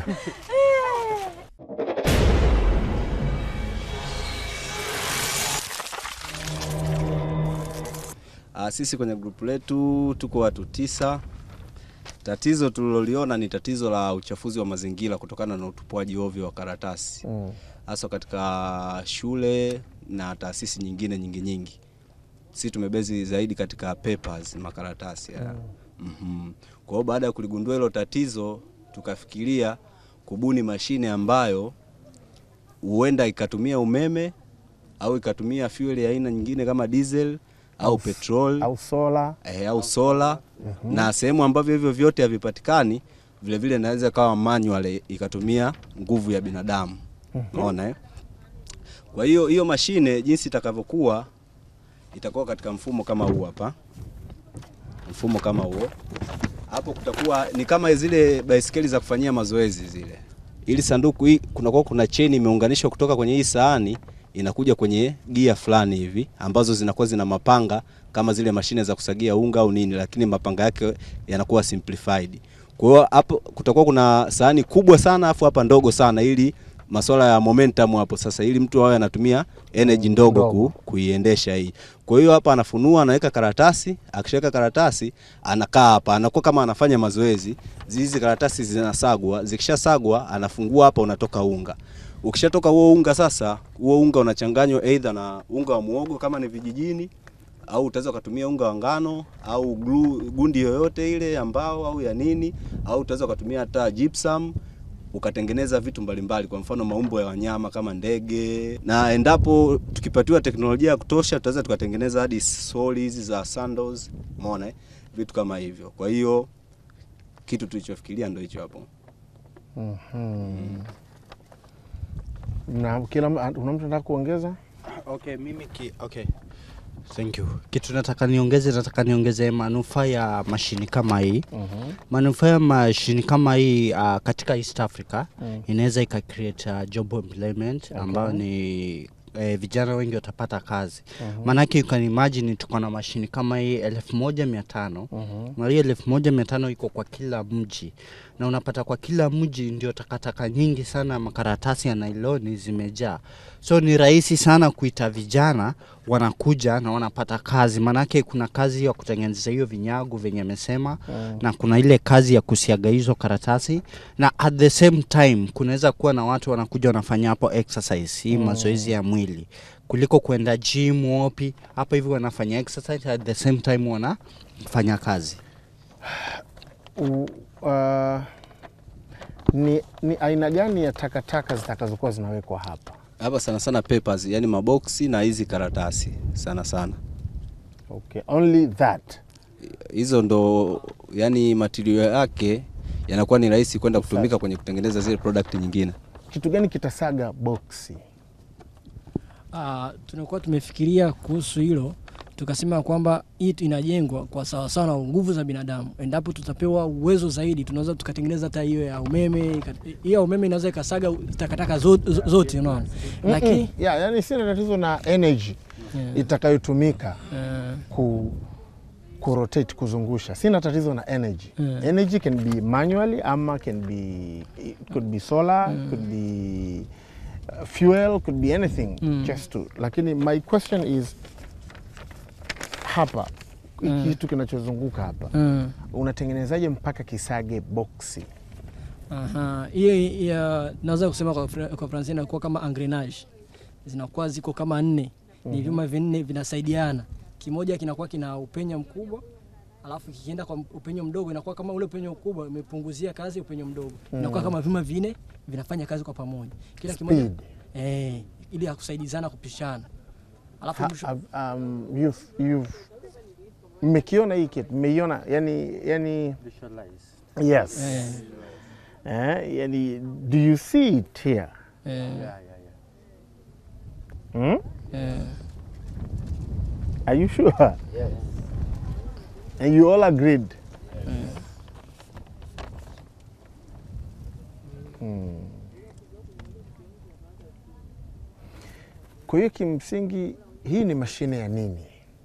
Ah, sisi kwenye grupu letu tuko watu tisa. Tatizo tuliloliona ni tatizo la uchafuzi wa mazingira kutokana na utupwaji ovyo wa karatasi Mm. hasa katika shule na taasisi nyingine nyingi nyingi. Sisi tumebezi zaidi katika papers, makaratasi ya. Mhm. Kwa hiyo baada ya kuligundua hilo tatizo, tukafikiria kubuni mashine ambayo huenda ikatumia umeme au ikatumia fuel ya aina nyingine kama diesel au, Au- petrol au sola eh, au sola Mhm. na sehemu ambavyo hivyo vyote havipatikani vile vile inaweza kawa manual ikatumia nguvu ya binadamu Mhm. unaona eh? kwa hiyo hiyo mashine jinsi itakavyokuwa itakuwa katika mfumo kama huu hapa mfumo kama huo. Hapo kutakuwa ni kama zile baisikeli za kufanyia mazoezi zile. Ili sanduku hii kunakuwa kuna cheni imeunganishwa kutoka kwenye hii sahani inakuja kwenye gia fulani hivi ambazo zinakuwa zina mapanga kama zile mashine za kusagia unga au nini, lakini mapanga yake yanakuwa simplified. Kwa hiyo hapo kutakuwa kuna sahani kubwa sana afu hapa ndogo sana, ili masuala ya momentum hapo sasa, ili mtu awe anatumia energy ndogo ku, kuiendesha hii. Kwa hiyo hapa anafunua, anaweka karatasi, akishaweka karatasi anakaa hapa, anakuwa kama anafanya mazoezi. Hizi karatasi zinasagwa, zikishasagwa anafungua hapa, unatoka unga. Ukishatoka huo unga sasa, huo unga unachanganywa either na unga wa muogo kama ni vijijini au utaweza ukatumia unga wa ngano au glue, gundi yoyote ile ya mbao au ya nini, au utaweza ukatumia hata gypsum ukatengeneza vitu mbalimbali, kwa mfano maumbo ya wanyama kama ndege, na endapo tukipatiwa teknolojia ya kutosha, tutaweza tukatengeneza hadi soli hizi za sandals, umeona eh? vitu kama hivyo. Kwa hiyo kitu tulichofikiria ndio hicho hapo. Mhm. Na kila una mtu anataka kuongeza? Okay, mimi ki, okay. Thank you. Kitu nataka niongeze, nataka niongeze manufaa ya mashini kama hii. Mhm. Manufaa ya mashini kama hii uh, katika East Africa Mm. inaweza ika create uh, job employment Okay. ambayo ni eh, vijana wengi watapata kazi. Mhm. Maanake you can imagine tuko na mashini kama hii elfu moja mia tano Mhm. na hiyo elfu moja mia tano iko kwa kila mji, na unapata kwa kila mji ndio takataka nyingi sana, makaratasi ya nailoni zimejaa, so ni rahisi sana kuita vijana wanakuja na wanapata kazi, maanake kuna kazi ya kutengeneza hiyo vinyago venye amesema Mm. na kuna ile kazi ya kusiaga hizo karatasi, na at the same time kunaweza kuwa na watu wanakuja wanafanya hapo exercise hii Mm. mazoezi ya mwili kuliko kwenda gym wapi, hapa hivi wanafanya exercise at the same time wanafanya kazi. U, uh, ni, ni aina gani ya takataka zitakazokuwa zinawekwa hapa? Hapa sana sana papers, yani maboksi na hizi karatasi sana sana. Okay, only that. Hizo ndo yani material yake yanakuwa ni rahisi kwenda kutumika kwenye kutengeneza zile product nyingine. Kitu gani kitasaga boksi? Ah, tunakuwa tumefikiria kuhusu hilo tukasema kwamba hii inajengwa kwa sawasawa na nguvu za binadamu. Endapo tutapewa uwezo zaidi, tunaweza tukatengeneza hata hiyo ya umeme. ika- Hiyo ya umeme inaweza ikasaga takataka zo- zo- zote, unaona, lakini Mm-mm. yeah, yani sina tatizo na energy Yeah. itakayotumika Yeah. ku kurotate kuzungusha sina tatizo na energy Yeah. energy can be manually ama can be it could be solar Mm. could be uh, fuel could be anything Mm. just to lakini my question is hapa Mm. kitu kinachozunguka hapa Mm. unatengenezaje mpaka kisage boksi Aha, hiyo ya naweza kusema kwa, Fra- kwa Francia inakuwa kama engrenage, zinakuwa ziko kama nne, ni Mhm. vyuma vinne vinasaidiana, kimoja kinakuwa kina upenyo mkubwa alafu kikienda kwa upenyo mdogo inakuwa kama ule upenyo mkubwa umepunguzia kazi upenyo mdogo, inakuwa Mm. kama vyuma vinne vinafanya kazi kwa pamoja, kila kimoja Speed. eh, ili ya kusaidizana kupishana, alafu Ha- mwisho ha- um, you've, you've mmekiona hii kitu mmeiona yani yani yes Eh. eh, yani do you see it here eh, hmm? eh, are you sure and you all agreed hmm. kwa hiyo kimsingi hii ni mashine ya nini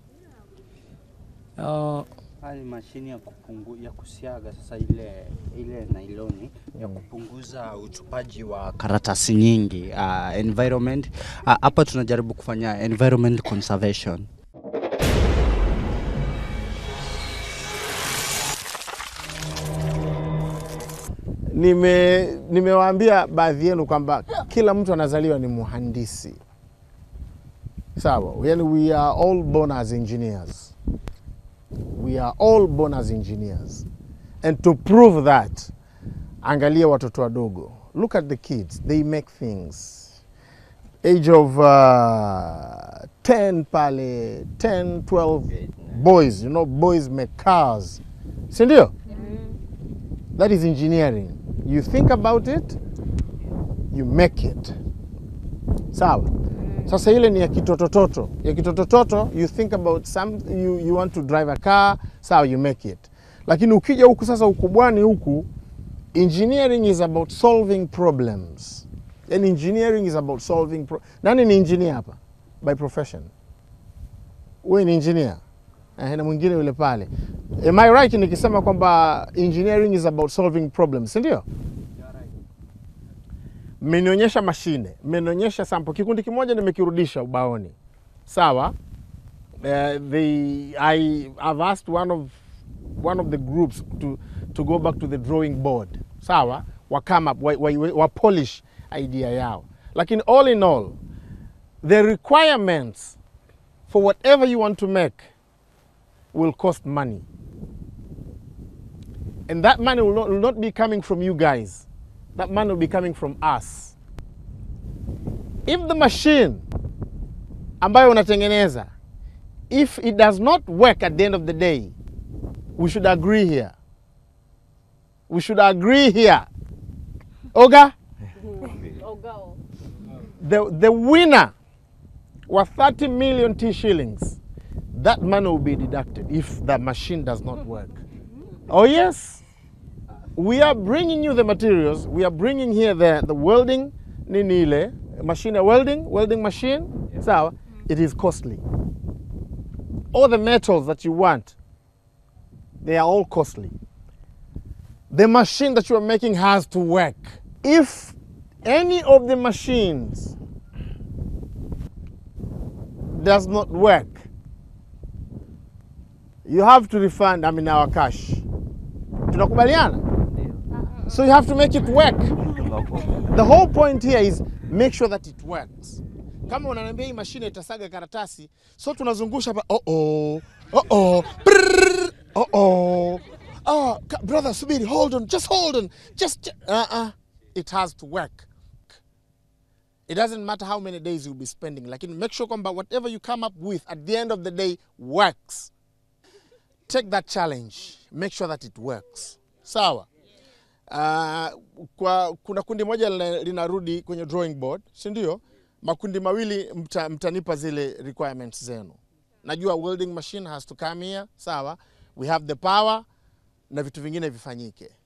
uh, Haya ni mashini ya kupungu, ya kusiaga sasa ile ile nailoni ya kupunguza utupaji wa karatasi nyingi uh, environment Ah, hapa tunajaribu kufanya environment conservation Nime nimewaambia baadhi yenu kwamba kila mtu anazaliwa ni muhandisi, sawa? Yani we are all born as engineers, we are all born as engineers and to prove that, angalia watoto wadogo, look at the kids, they make things age of uh, 10 pale 10 12 boys you know boys make cars si ndio that is engineering you think about it you make it sawa Sasa ile ni ya kitotototo. Ya kitotototo you think about some you, you want to drive a car, sawa you make it. Lakini ukija huku sasa ukubwani huku engineering is about solving problems. Yani engineering is about solving pro Nani ni engineer hapa by profession? Wewe ni engineer. Eh, na mwingine yule pale. Am I right nikisema kwamba engineering is about solving problems, si ndio? mmenionyesha mashine, mmenionyesha sample. Kikundi kimoja nimekirudisha ubaoni, sawa. Uh, they, I have asked one of, one of the groups to, to go back to the drawing board, sawa, wa come up, wa, wa, wa polish idea yao, lakini all in all the requirements for whatever you want to make will cost money and that money will not, will not be coming from you guys that money will be coming from us. If the machine ambayo unatengeneza if it does not work at the end of the day, we should agree here. We should agree here. Oga, the, the winner was 30 million T shillings. That money will be deducted if the machine does not work. Oh, yes we are bringing you the materials. We are bringing here the, the welding nini ile machine ya welding, welding machine. Sawa, it is costly. All the metals that you want, they are all costly. The machine that you are making has to work. If any of the machines does not work, you have to refund, I mean, our cash. Tunakubaliana? So you have to make it work. The whole point here is make sure that it works. Kama unaniambia hii mashine itasaga karatasi, so tunazungusha hapa oh oh oh oh brrr, oh oh oh ka- brother subiri hold on just hold on just uh uh it has to work. It doesn't matter how many days you'll be spending, lakini make sure kwamba whatever you come up with at the end of the day works. Take that challenge, make sure that it works. Sawa? Uh, kwa kuna kundi moja lina- linarudi kwenye drawing board, si ndio? Makundi mawili mta, mtanipa zile requirements zenu. Najua welding machine has to come here, sawa? We have the power na vitu vingine vifanyike.